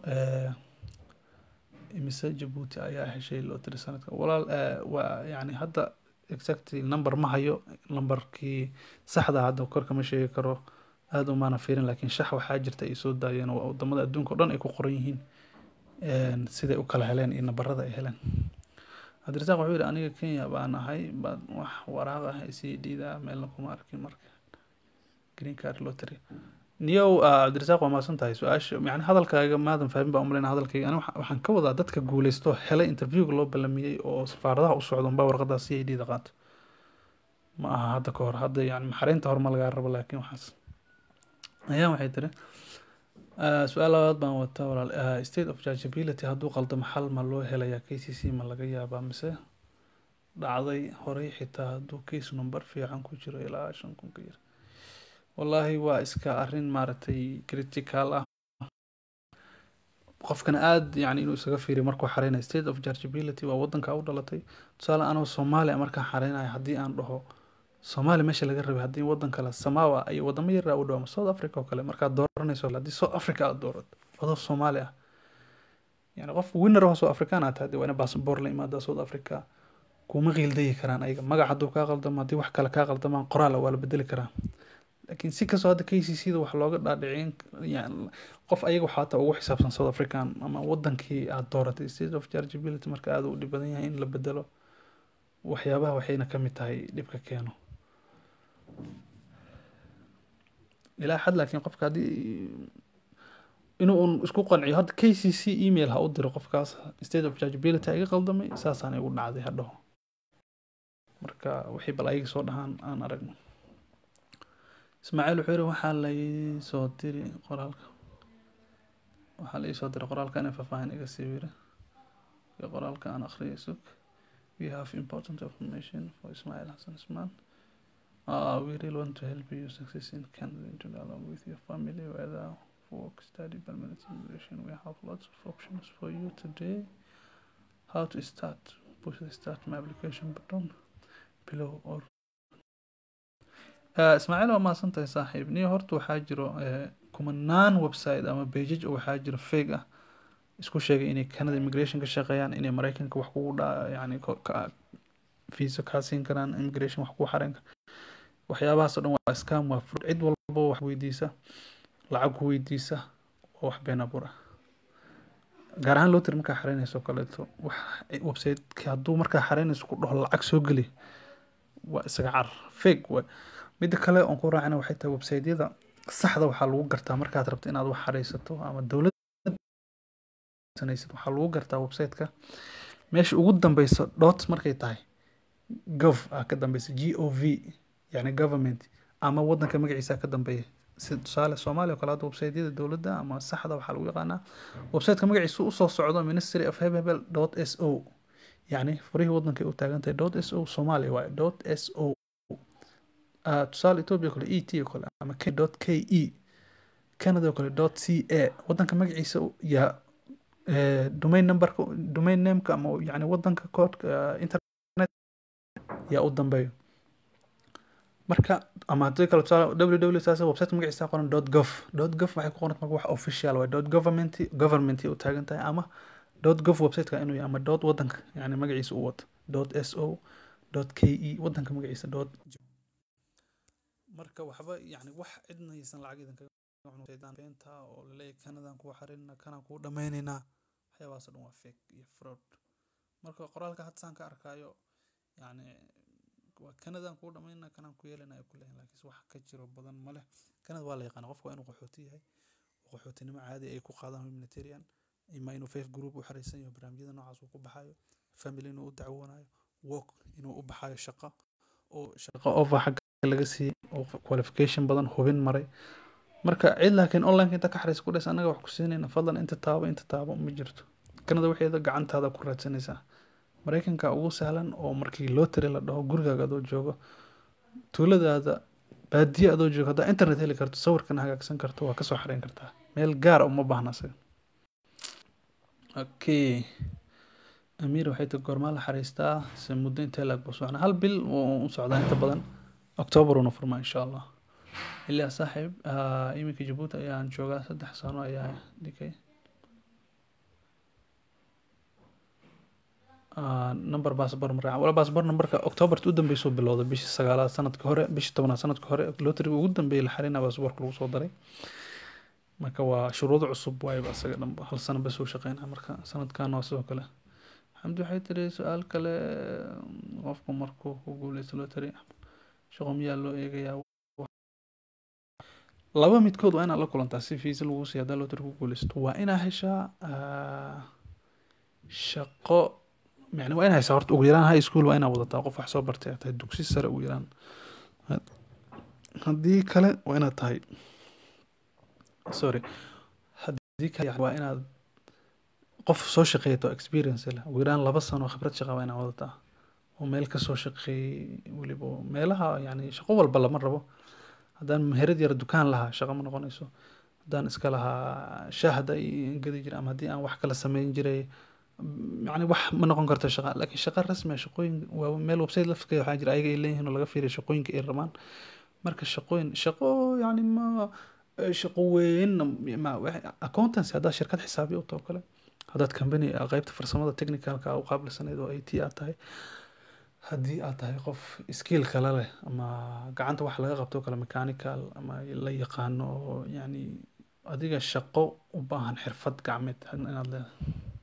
imise jabuuti ayaa heshay lotiri sanadka walaal waa yani hadda exactly number ma hayo numberkii saxda hadda korka ma sheegi karo aada umaana fiirin laakiin shax waxaa jirta ay soo daayeen oo wadamada adduunka o dhan ay ku qoran yihiin siday u kala heleen iyo nabarada ay heleen cabdirasaaq wuxuu yihi aniga kenya baan ahay baad wax waraaq ah isii dhiidaa meelna kuma arkin marka green card lottery niyow cabdirasaaq waa maasan tahay su-aasha yani hadalkaaga maadan fahmin baa umaleynaa hadalkayga ani waxaan ka wadaa dadka guuleysto helay interviewga loo ballamiyey oo safaaradaha u socdo unbaa warqadaas si ay dhiida qaato ma aha hadda ka hor hadda yani maxareynta hor ma lagaa rabo laakiin waxaas ayaan waxay tiri su-aal labaad baan wataa walaal state of judgeability hadduu qaldamo xal ma loo helayaa k c c ma laga yaabaa mise dhacday horey xitaa hadduu case number fiican ku jiro ilaa shan kun ka yar wallaahi waa iska arrin maaragtay critical ah qofkana aada yani inuu isaga fiiriyo markuu xareynayo state of chargeability waa wadanka u dhalatay tusaale anoo soomaaliya markaan xareynayo haddii aan dhaho soomaaliya meesha laga rabay haddii wadan kale samawa iyo wadamo yaraa u dhawaamo south africa oo kale markaad dooranayso haddii south africa aad doorato adoo soomaali ah yani qof winner oo south african aad tahay waa ina basaboor la imaadaa south africa kuma qiildayi karaan ayaga magac hadduu kaa qaldamo haddii wax kale kaa qaldamaan qoraal waa la bedeli karaa laakiin si kastoo hadda k c c da wax looga dhaadhicin yani qof ayaga waxaa hata ugu xisaabsan south african ama wadankii aad dooratay state of chargeability marka aada u dhib badan yahay in la bedelo waxyaabaha waxayna ka mid tahay dhibka keeno ilaa xad laakiin qofka haddii inuu un isku qanciyo hadda k c c email ha u diro qofkaas state of chargeability iga qaldamay saasaan igu dhacday ha dhaho marka wixii bal ayaga soo dhahaan aan aragno ismaaciil wuxuu yiri waxaa lai soo diri qoraalka waxaa la ii soo diray qoraalka inay faahfaahin iga sii wiri qoraalka aan akhriyay sug we have important information for Ismail Hassan Isman uh, we really want to help you success in Canada to along with your family whether work study permanent immigration we have lots of options for you today how to start push the start my application button below or ismaaciil waa mahadsantahay saaxiib niyo horta waxaa jiro kumanaan website ama bejaj waxaa jiro fake ah isku sheegay inay canada immigration ka shaqeeyaan inay mareykanka wax kugu dha yani visa kaa siin karaan immigration wax kugu xareen waxyaabahaas o dhan waa scam waa fur cid walbo wax weydiisa lacag ku weydiisa oo wax been abuur ah gaar ahaan loo tiri markaa xareynayso kaleeto wax website hadduu markaa xareynayso ku dhaho lacag soo geli waa isaga car fake waay midda kale oon ku raacina waxay tahay websiteyada saxda waxaa lagu gartaa markaad rabto inaad wax xareysato ama dowlad waxaa lagu gartaa websiteka meesha ugu dambeyso dot markay tahay gov ah ka dambeysa g o v yani government ama wadanka magaciisa ka dambeeya si tusaale soomaaliya o kale hadda websiteyada dowladda ama saxda waxaa lagu yaqaanaa websiteka magaciisa usoo socdo ministry of hebebel dot s o yani furihii wadankay u taagantahay dot s o soomaaliya waaye dot s o tusaale ethiopia kale e t o kale ama k dot k e canada o kale dot c a wadanka magaciisa yaa domain numberka domain nameka ama yani wadanka koodka internet yaa u dambeeyo marka ama haddii kale tusaale www saas website magaciisa qoran dot gov dot gov waxay ku qoran marka wax official waay dot government government u taagan tahay ama dot gov websiteka inuu yahay ama dot wadanka yani magaciisa u wato dot s o dot k e wadanka magaciisa dot marka waxba yani wax cidna haysan lacag idan beenta oo laleeyahay kanadan kuwa xarinna kanaan kuu dhameyneynaa waxyaabahaas o dhan waa fake iyo fraud marka qoraalka hadda saan ka arkaayo yani waa kanadan kuu dhameyna kanaan ku yeelana ay ku leeyihin laakiinse wax ka jiro badan ma leh kanada waa la yaqaana qofka waa inuu qaxooti yahay qaxootinimo caadi ay ku qaadaan humanitarian ima inuu faith group u xareysan yaho barnaamijyada noocaas uu ku baxayo family inuu u dacwoonayo work inuu u baxayo shaqo oo shaqo offer xagga laga siiyey oo qualification badan hubin maray marka cid laakiin online inta ka xareysa ku dhaysa annaga wax ku siinayna fadlan inta taabo inta taabo ma jirto kanada waxeeda gacantaada ku raadsanaysaa mareykanka ugu sahlan oo markii loo tiri la dhaho gurigaaga adoo joogo tuuladaada baadiye adoo joogo haddaa internet heli karto sawirkana hagaagsan karto waa kasoo xareyn kartaa meel gaara uma baahna isaga okay amiir waxay tahay goormaa la xariistaa se muddo intee laag buu socnaa hal bil u socdaa inta badan october una furmaa insha allah ilaa saaxiib iminka jabuuti ayaan joogaa saddex sano ayaa dhigay number baasbar maraaca wala baasbar numberka octoberta u dambeysuu bilowday bishii sagaalaad sanadka hore bishii tobnaad sanadka hore lotriga ugu dambeeyay la xarina baasbarka lagu soo daray marka waa shuruudo cusub waayba isaga dhanba hal sano bas uu shaqeynaa marka sanadkan waa sidoo kale xamdi waxay tiri su-aal kale qofku markuu ku guuleysto lotary shaqo miyaa loo eegayaa laba midkood waa inaad la kulantaa si fiisa lagu siiya haddaa lotary ku guuleysto waa inaa heshaa shaqo yani waa inaa heshaa horta ugu yaraan high school waa inaa wadataa qof wax soo bartay tahay dugsi sare ugu yaraan haddii kale waa inaad tahay sorry haddii kale waa inaad qof soo shaqeeyato experience leh ugu yaraan laba sano khibrad shaqa waa inaad wadataa oo meel kasoo shaqeeyey weliba meelaha yani shaqo walba lama rabo haddaan meherad yara dukaan lahaa shaqo ma noqonayso haddaan iska lahaa shahda gadi jiray ama haddii aan wax kala sameyn jiray yani wax ma noqon karto shaqa laakiin shaqa rasmi ah shaqooyin waa meel website lafkeeda waxaa jira ayaga ay leeyihiin oo laga fiiriyo shaqooyinka ay rabaan marka shaqooyin shaqo yani ma shaqo weyn ma accountancy haddaad shirkad xisaabiya u taho kale haddaad company qeybta farsamada technicalka u qaabilsaneyd oo it aad tahay haddii aad tahay qof skill kale leh ama gacanta wax laga qabto kale mechanical ama la yaqaano oo yani adiga shaqo u baahan xirfad gacmeed inaad leedahay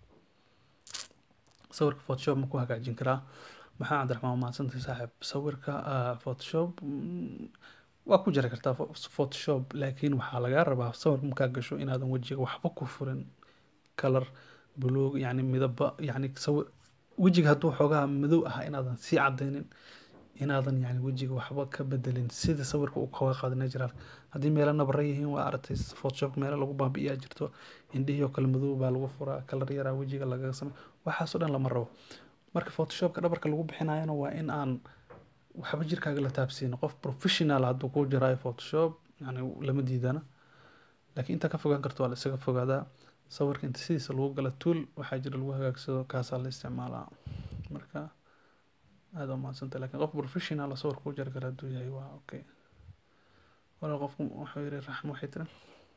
sawirka photoshop ma ku hagaajin karaa maxaa cabdiraxmaan mahadsantahay saaxiib sawirka photoshop waa ku jiri kartaa photoshop laakiin waxaa lagaa rabaa sawirka markaa gasho inaadan wejiga waxba ku furin color buluug yani midaba yani sawir wejiga hadduu xoogaa madow ah inaadan sii cadaynin inaadan yani wejiga waxba ka bedelin sida sawirka uu kaga qaada natural haddii meelo nabara yihiin waa aragtay photoshop meelo lagu baabi'iyaa jirto indhihii oo kale madow baa lagu furaa kalar yaraa wejiga lagaga samey waxaasoo dhan lama rabo marka photoshopka dhabarka lagu bixinayana waa in aan waxba jirkaaga la taabsiin qof professional hadduu kuu jiraayo photoshop yani lama diidana laakiin intaa ka fogaan karto waa la isaga fogaadaa sawirka inta sidiisa lagu gala tool waxaa jira lagu hagaagsado kaasaa la isticmaalaa marka aada u mahadsanta lakin qof professional oo sawir kuu jari kara hadduu yahay waa okay walaal qofku wuxuu yiri raxmo waxay tiri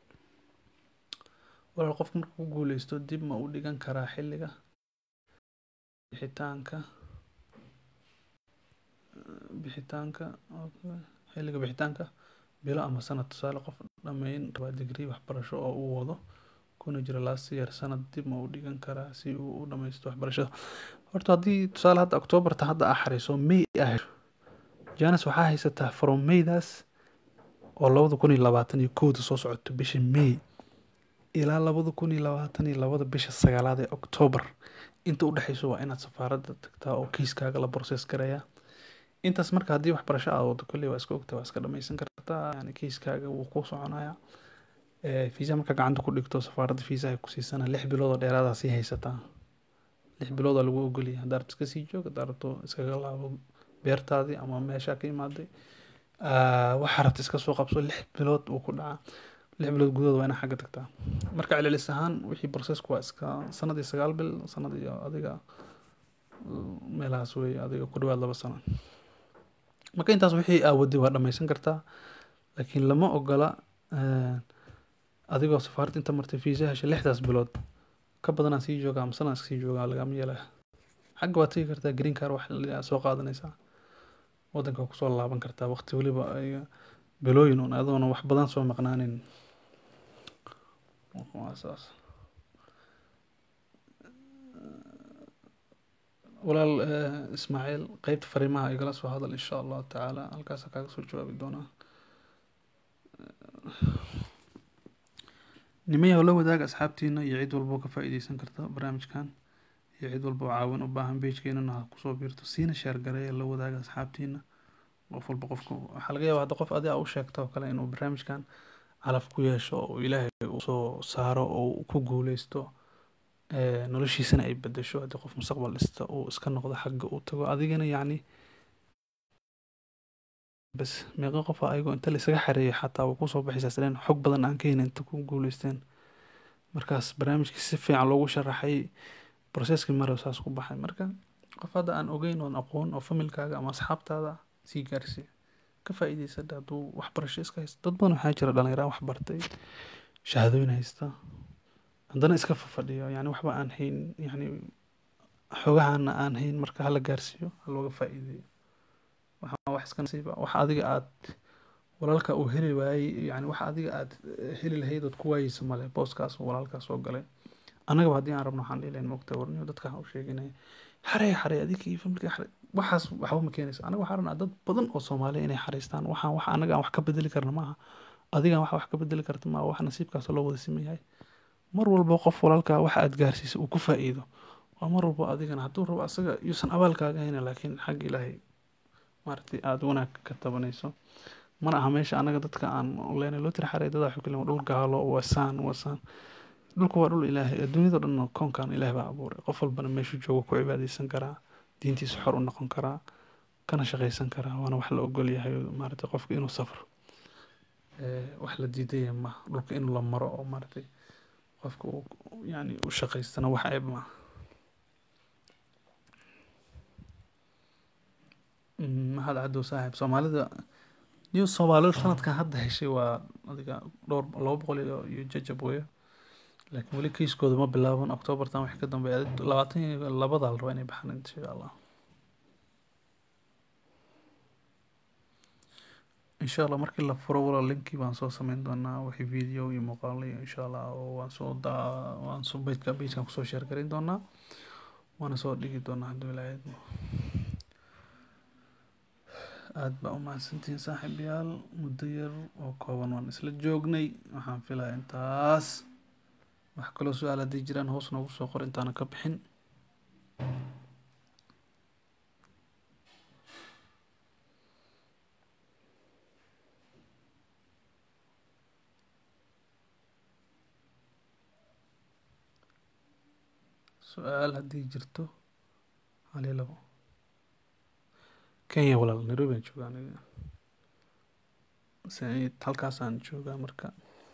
walaal qofku markuu ku guuleysto dib ma u dhigan karaa xilliga bixitaanka bixitaanka xilliga bixitaanka bilo ama sanad tusaale qof dhameyn rabaa digrii waxbarasho oo uu wado kuna jira last year sanad dib ma u dhigan karaa si uu u dhameysto waxbarashada horta haddii tusaale hadda octoobarta hadda aa xariiso may ah janis waxaa haysataa from maydaas oo labada kun iyo labaatan iyo kowda soo socoto bisha may ilaa labada kun iyo labaatan iyo labada bisha sagaalaad ee octoobar inta u dhexeyso waa inaad safaaradda tagtaa oo kiiskaaga la process gareeyaa intaas marka haddii waxbarasho aad wado kolley waa iska ogta waa iska dhameysan kartaa yani kiiskaaga wuu kuu soconayaa fiisa markaa gacanta ku dhigto safaaradda fiisaha ku siisana lix bilood oo dheeraadaa sii haysataa lix bilood oo lagu ogoliyay haddaa rabto iska sii joog haddaa rabto iskaga laabo beertaadii ama meeshaa ka imaaday waxaa rabta iska soo qabso lix bilood uu ku dhacaa lix bilood gudahood waa inaa xagga tagtaa marka celcelis ahaan wixii processku waa iska sanad iyo sagaal bil sanad iyo adiga meelahaas wey adiga ku dhawaad laba sano marka intaas wixii aawaday waa dhameysan kartaa laakiin lama ogola adigoo safaaradda inta martay fiisa hesha lixdaas bilood ka badanaa sii jooga ama sanad sii jooga lagama yeelaya xagga waad tegi kartaa green car wax soo qaadanaysaa wadanka kusoo laaban kartaa waqti weliba bilooyin un adoona wax badan soo maqnaanin waa saas walaal ismaaciil qeybta fariimaha igala soo hadal insha allahu tacaala halkaasa kaaga soo jawaabi doonaa nimayahow la wadaaga asxaabtiina iyo cid walba oo ka faa-iideysan karta barnaamijkan iyo cid walba oo caawin u baahan beijkeenana ha kusoo biirto siina sheer gareeya la wadaaga asxaabtiina qof walba qofka waxaa laga yaaba hadda qof adi a u sheegta oo kale inuu barnaamijkan calaf ku yeesho oo ilaahay usoo saaro oo ku guuleysto noloshiisana ay bedesho haddii qof mustaqbal dhista uu iska noqdo xagga uu tago adigana yacni bas meeqa qof ayagoo inta laisaga xareeyo xataa waa kusoo baxaysaa sileen xog badan aan ka helin inta ku guuleysteen markaas barnaamijkii si fiican loogu sharaxay processkii maro saas ku baxay marka qof hadda aan ogeyn oon aqoon oo familkaaga ama asxaabtaada sii gaarsii ka faa-iideysa hadduu waxbarasho iska haysto dad badan waxaa jira dhalinyaraan waxbartay shahaadooyin haysta haddana iska fafadhiyo yani waxba aan hayn yani xogahana aan hayn marka hala gaarsiiyo ha looga faa-iideeyo waxaa wax iska nasiiba wax adiga aad walaalka uu heli waayey yani wax adiga aad heli lahayd ood ku waayeysa male booskaas walaalkaas soo galay annagaba haddii aan rabno waxaan dhihi lahayn mogta warniyo dadka waxaan u sheeginaya xarey xarey adiga iyo familka xarey waxaas waxba ma keenaysa anaga waxaan rabnaa dad badan oo soomaaliya inay xareystaan waxaan wax anaga aan wax ka bedeli karna maaha adigaan wax wax ka bedeli karta maaha wax nasiibkaas loo wada siman yahay mar walba qof walaalkaa waxa aad gaarsiisa uu ku faa-iido waa mar walba adigana hadduu rabo asaga yuusan abaalkaaga hayna laakiin xagga ilaahay maaragtay aada wanaag ka tabanayso mana aha meesha anaga dadka aan leenay loo tiri xarey dadaa xukli dhul gaalo wasaan wasaan dhulka waa dhul ilaahay adduunyado dhan koonkan ilaahay baa abuuray qof walbana meeshuu joogo ku cibaadeysan karaa diintiisa xor u noqon karaa kana shaqaysan karaa waana wax la ogol yahay maaragtay qofka inuu safro wax la diidaya ma dhulka in la maro oo maaragtay qofka uu yani u shaqaystana wax ceeb ma mahad cadow saaxiib soomaalida new soomaalidu sanadkan hadda heshay waa adiga dhowr laba boqol iyo iyo jajab weyo laakiin weli kiiskooda ma bilaaban octoobartan wixii ka dambeeya labaatan iyo labada la rabaa inay baxaan insha allah insha allah markii la furo wala linkii baan soo sameyn doonaa wixii video iyo muuqaalo iyo insha allah oo waan soo daa waan soo bejka bejkan kusoo sheer garin doonaa waana soo dhigi doonaa hadduu ilaahay idmo aada baa umahadsantihiin saaxiibayaal muddo yar oo kooban waan isla joognay waxaan filaya intaas wax kaloo su-aal haddii jiraan hoos noogu soo qor intaana ka bixin su-aal haddii jirto hali labo kenya walaal nairobi aan joogaa aniga saciid halkaasaan joogaa marka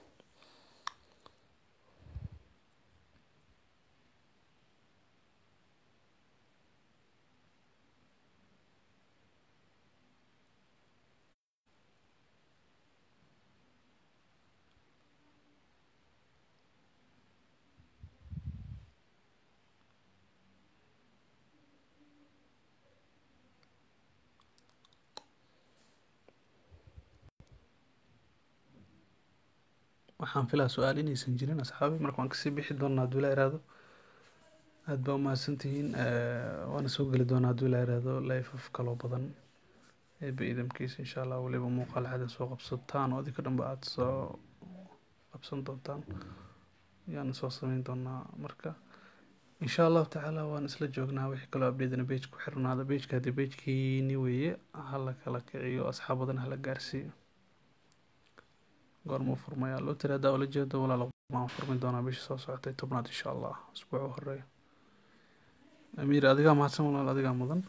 waxaan filaa su-aal inaysan jirin asxaabi marka waan kasii bixi doonaa hadduu ilaa iraahdo aada baa umahadsantihiin waana soo geli doonaa hadduu ilaa iraahdo lifeaf kaloo badan eeba idamkiisa insha allah weliba muuqaal xada soo qabsataan oo adinka dhanba aada soo qabsan doontaan ayaana soo sameyn doonaa marka insha allahu tacaala waan isla joognaa wixii kaloo abdeedana bej ku xirnaada bejka haddii bejkiini weeye hala kala kiciyo asxaab badan hala gaarsiiyo goormuu furmayaa loo tiri haddaa ula jeedo walaal maan furmi doonaa bishii soo socotay tobnaad insha allah usbuuc u horeeya amiir adigaa mahadsan walaal adigaa mudan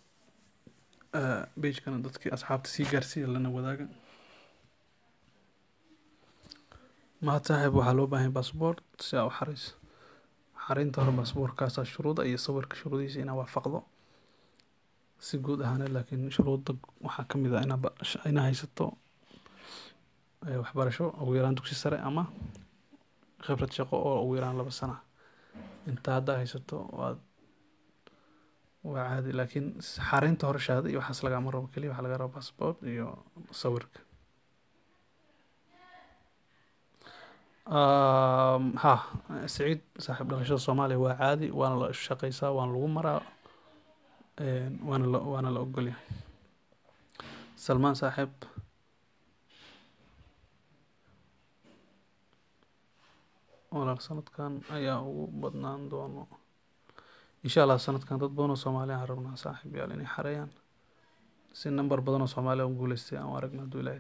bejkana dadkii asxaabta sii gaarsiiya lana wadaaga mahad saaxiib waxaa loo baahan baasboort si aa u xareyso xareynta hore baasboortkaasaa shuruuda iyo sawirka shuruudihiisa inaa waafaqdo si guud ahaaneed laakiin shuruudda waxaa ka mid ah inaa inaa haysato waxbarasho ugu yaraan dugsi sare ama khibrad shaqo oo ugu yaraan laba sana intaa haddaa haysato waad waa caadi laakiin xareynta hore shahaado iyo waxaas lagaama rabo keliya waxaa laga raba passport iyo sawirka ha saciid saaxiib dhalashada soomaaliya waa caadi waana la shaqeysaa waana lagu maraa waana la waana la ogolyahay salmaan saaxiib walaal sanadkan ayaa ugu badnaan doono insha allah sanadkan dad badan oo soomaaliya aan rabnaa saaxiib yaal inay xareeyaan si number badan oo soomaaliya u guuleystay aan u aragna hadduu ilaahay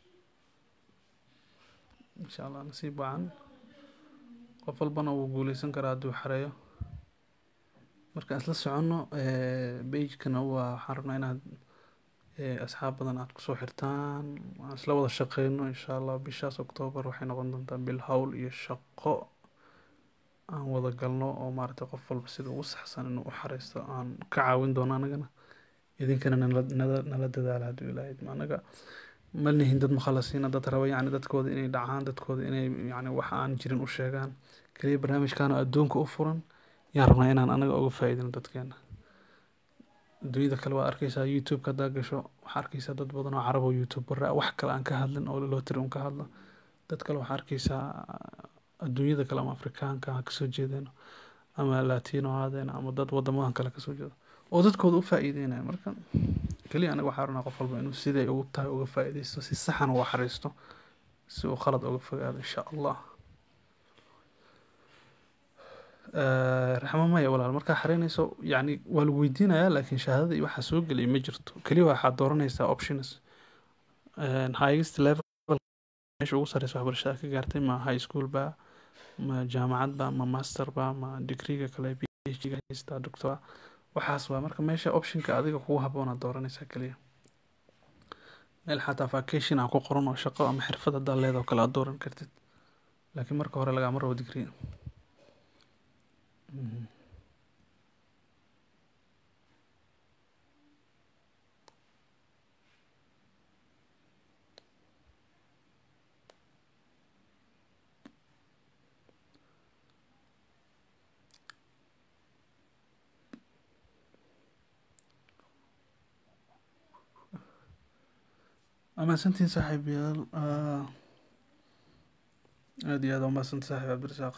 insha allah nasiib wacan qof walbana wuu guuleysan karaa hadduu xareeyo markaan isla soconno bagekana waa waxaan rabnaa inaad asxaab badan aad kusoo xirtaan aan isla wada shaqeyno insha allah bishaas octoobar waxay noqon doontaa bil howl iyo shaqo aan wada galno oo maaragtay qof walba sida ugu saxsan inuu u xareysto aan ka caawin doono anagana idinkana nala nala nala dadaala hadduu ilaahay idmo anaga ma nihin dad mukhalasiina dad raba yacni dadkooda inay dhacaan dadkooda inay yacni wax aan jirin u sheegaan keliya barnaamijkan oo adduunka u furan yaan rabnaa inaan anaga uga faa'iidino dadkeena adduunyada kale waa arkeysaa youtube-ka haddaa gasho waxaa arkeysaa dad badan oo carab oo youtuber ah wax kale aan ka hadlin oo loo tiri un ka hadlo dad kale waxaa arkeysaa adduunyada kale ama afrikaanka ha kasoo jeedeeno ama latino haadeeno ama dad wadamadan kale kasoo jeedo oo dadkooda u faa'iideynaya marka keliya anaga waxaa rabnaa qof walba inuu siday ugu tahay uga faa'iideysto si saxan uga xariisto si uu khalad uga fogaado insha allah raxmo maya walaal markaa xareynayso yacni waa lagu weydiinayaa laakiin shahaadada iyo waxaa soo gelaya ma jirto keliya waxaad dooranaysaa options highest level meesha ugu sareysa waxbarashada ka gaartay ma high school ba ma jaamacad ba ma master ba ma degreega kale phd ga haystaa doctor waxaas waa marka meesha optionka adiga kugu haboonaad dooranaysaa keliya meel xataa vacation aan ku qoran oo shaqo ama xirfad haddaad leedahay oo kale aad dooran kartid laakiin marka hore lagama rabo degree Mhm. amaasantiin saaxiibayaal Ah, aad iyo aad waa mahadsantahay saaxiib cabdirasaaq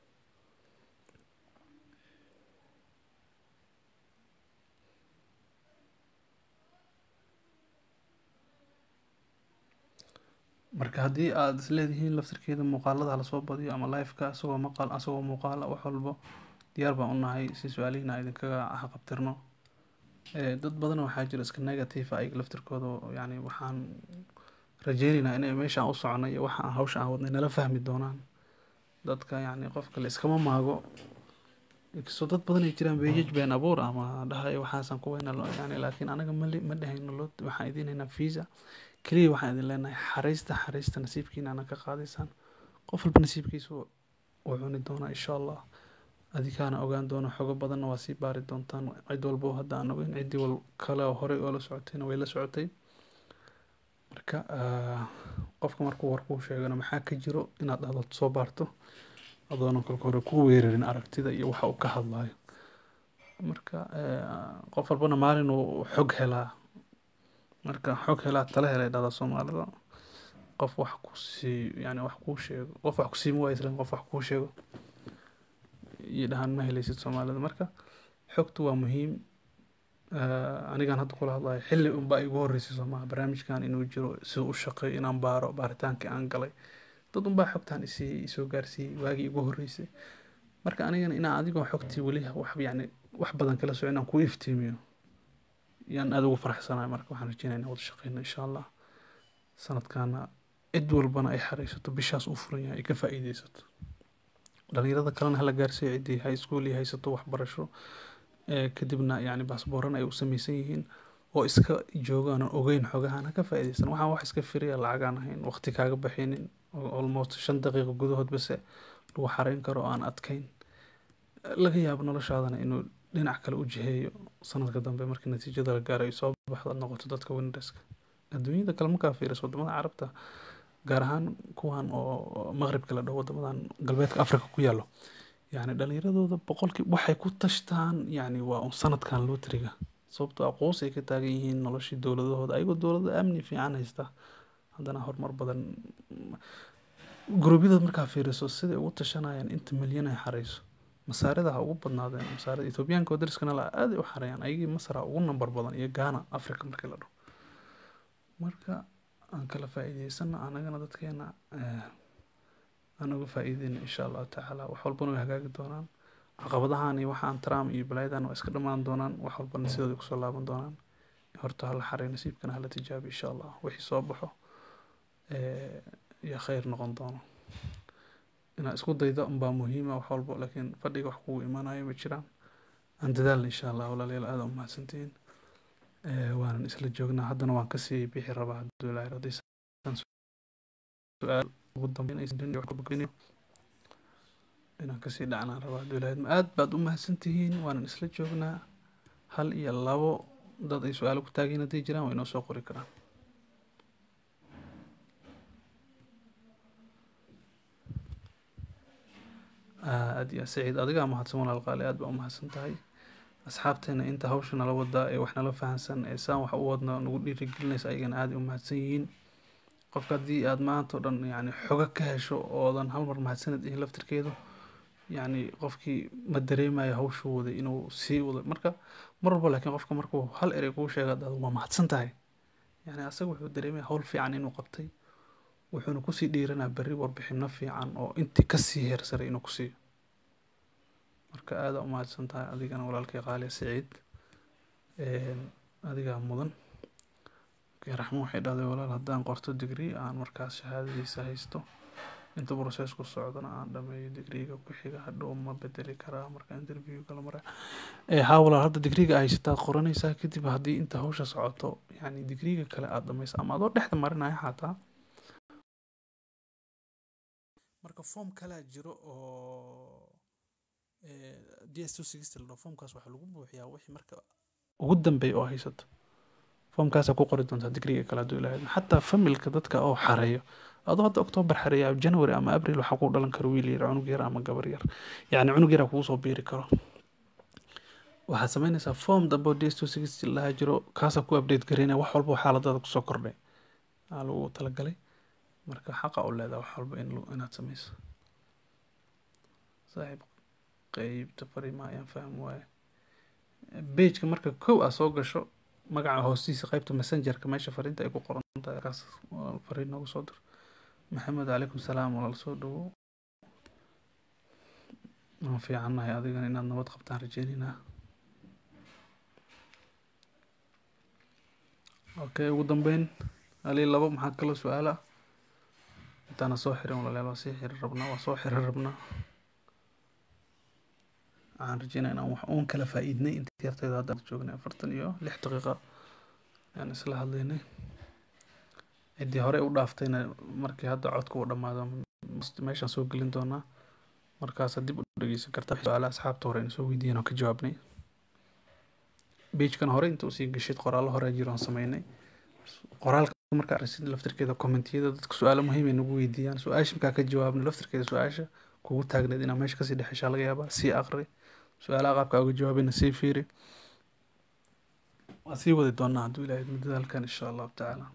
marka haddii aad isleedihiin laftirkeeda muuqaalada hala soo badiyo ama liveka asagoo maqal asagoo muuqaala wax walbo diyaar baan u nahay si su-aalihiina aan idinkaga haqabtirno Eh, dad badan waxaa jira iska negative ah ayaga laftirkooda oo yani waxaan rajeynaynaa inay meeshaan u soconay iyo waxa aan hawsha aan wadnay nala fahmi doonaan dadka yani qofka la iskama maago inkastoo dad badan ay jiraan beejaj been abuur ama dhahayo waxaasaan ku weyna yani laakiin anaga mali ma dhehayno lo waxaan idin haynaa visa keliya waxaan idin leenahay xariista xariista nasiibkiina ana ka qaadaysaan qof walba nasiibkiisu wuu cuni doonaa insha allah adikaana ogaan doono xogo badanna waa sii baari doontaan cid walbo hadda aan ogeyn ciddii wal kale oo horey oo la socotayna way la socotay marka ah, qofka markuu war kuu sheegana maxaa ka jiro inaad dhahdo soo baarto adoonan kolka hore ku weerarin aragtida iyo waxa uu ka hadlayo marka eh, qof walbana maalin uu xog helaa marka xog helaa tala helay dhahda soomaalida qof wax ku sii yani wax kuu sheego qof wax ku siima waa islan qof wax kuu sheego iyo dhahaan ma helaysid soomaalida marka xogtu waa muhiim Ah, anigaan hadda kula hadlayo xilli unbaa igu horreysay soomaha barnaamijkan inuu jiro siduu u shaqeeyo inaan baaro baaritaankii aan galay dad unbaa xogtaan isii isoo gaarsiiyey waagii igu horreysay marka anigana inaan adigoo xogtii weli wax yani wax badan kala soco inaan kuu iftiimiyo yaan aad ugu faraxsanahay marka waxaan rajeynaya inaan wada shaqeyno insha allah sanadkaana cid walbana ay xareysato bishaas uu furan yahay ay ka faa'iideysato dhalinyarada kalena hala gaarsiiyo ciddii high school iyo haysato waxbarasho ee kadibna yani baasbooran ay u samaysan yihiin oo iska joogaan oo ogeyn xogahan ha ka faa'iideysan waxaan wax iska firiya lacagaan ahayn waqti kaaga baxaynin oo almost shan daqiiqo gudahood base lagu xareyn karo oo aan adkayn laga yaabo noloshaadana inuu dhinac kale u jiheeyo sanadka dambe markii natiijada la gaaro ay soo baxdo aad noqoto dadka winnerska adduunyada kale markaa fiiriso wadamada carabta gaar ahaan kuwan oo maqribka la dhaho wadamadan galbeedka africa ku yaalo yani dhalinyaradooda boqolkii waxay ku tashtaan yani waa un sanadkan lootriga sababtoo aqoos ay ka taagan yihiin noloshii dowladahooda ayagoo dowlada amni fiican haysta haddana horumar badan guruubyada markaa fiiriso siday ugu tashanayaan inta milyan ay xareyso masaarida ha ugu badnaadeen masaarida ethoobiyaanka oo dariskana la aaday u xareeyaan ayagii masar ha ugu nambar badan iyo ghana africa markii la dhaho marka aan kala faa'iideysana anagana dadkeena eh, aan uga faa'iideyna insha allahu tacaala wax walbana way hagaagi doonaan caqabadahan iyo waxaan trump iyo balaayadan waa iska dhammaan doonaan wax walbana sidooda kusoo laaban doonaan horta hala xarey nasiibkana hala tijaabi insha allah wixii soo baxo eh, iyo khayr noqon doono inaad isku daydo unbaa muhiima wax walbo laakiin fadhiga wax kugu imaanayo ma jiraan aan dadaalna insha allah walaalayaal aada u mahadsantihiin Eh, waanan isla joognaa haddana waan kasii bixi rabaa hadduu ilaahay rabo. haddaysan su-aal ugu dambeyn aysan jirin iyo wax kabogeynayo inaan kasii dhacnaan rabaa hadduu ilaahay idmo. aad baad u mahadsantihiin waanan isla joognaa hal iyo labo dad ay su-aalo ku taageen hadday jiraan waa inoo soo qori karaan aad iyo saciid adigaa mahadsan walaal qaali aad baa u mahadsan tahay asxaabteena inta hawsha nala wadaa ee wax nala fahansan ee saan wax u wadna nagu dhiirigelinaysa ayagana aad ay u mahadsan yihiin qofka haddii aad maanta o dhan yani xogo ka hesho oodan hal mar mahadsanid ihin laftirkeedu yani qofkii ma dareemayo hawshuu waday inuu sii wado marka mar walba laakiin qofka markuu hal erey kuu sheega dad waa mahadsan tahay yani asaga wuxuu dareemaya hawl fiican inuu qabtay wuxuuna kusii dhiiranaa berri warbixino fiican oo intii kasii heersaray inuu kusiiyo marka aada u mahadsan tahay adigana walaalkay qaaliya siciid adigaa mudan raxmo waxay dhahday walaal haddaan qorto digri aan markaas shahaadadiisa haysto inta processku socdana aan dhameeyo digriga ku xiga hadhow ma bedeli karaa marka interviewga la maraa ee haa walaal hadda digriga haysataad qoranaysaa kadib haddii inta hawsha socoto yani digriga kale aada dhamaysa ama adoo dhexda marinaya xataa marka form kalaa jiro oo d s two sixty la dhaho formkaas waxaa lagu buuxiyaa wixii marka ugu dambeeya oo haysato formkaasaa ku qori doontaa digriga kale hadduu ilaahay xataa familka dadka oo xareeyo adoo hadda octoobar xareeya january ama abril waxaa ku dhalan karo wiil yar cunug yar ama gabar yar yacni cunug yaraa kugu soo biiri karo waxaad samaynaysaa form dambe oo d s two sixty lahaa jiro kaasaa ku update garaynaya wax walba oo xaaladaada kusoo kordhay aa lagu talagalay marka xaqa u leedaha wax walba in inaad samayso saaxiib qeybta fariimaha ayaan fahmi waaye bageka marka kow aa soo gasho magaca hoostiisa qeybta messengerka meesha fariinta ay ku qoran tahay kaas fariin noogu soo dir maxamed calaykum salaam walaal soo dhawo waan fiicannahay adigana inaad nabad qabtaan rajeynaynaa okay ugu dambeyn halii labo maxaa kala su-aala intaana soo xirin walaalayaal waa sii xirin rabnaa waa soo xirin rabnaa waxaan rajeynaya inaan wax uun kala faa'iidnay intii yartayda hadda joognay afartan iyo lix daqiiqa ayaan isla hadlaynay ciddii hore u dhaaftayna markii hadda codka uu dhammaado meeshaan soo gelin doonaa markaasa dib u dhegeysan kartaa su-aalaha asxaabta hore in soo weydiiyeen oo ka jawaabnay beijkan hore inta usii gashid qoraallo hore jiroon sameynay qoraalka markaa aragsid laftirkeeda commentiyada dadka su-aalo muhiim ay nagu weydiiyaan su-aasha markaa ka jawaabna laftirkeeda su-aasha kugu taagneed inaa meesha kasii dhexeshaa laga yaabaa sii aqri su-aalaha qaabka uga jawaabayna sii fiiri waa sii wadi doonaa hadduu ilaahay muddada halkan insha allahu tacaala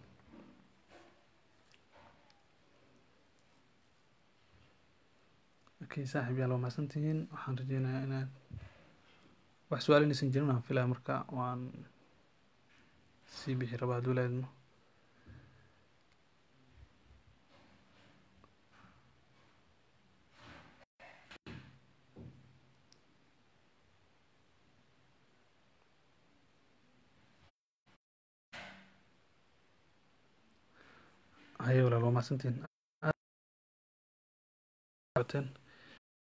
okay saaxiib yaal waa mahadsantihiin waxaan rajeynayaa inaad wax su-aal inaysan jirin aan filaya marka waan sii bixi rabaa hadduu ilaahay idmo haye walaal waa mahadsantihiin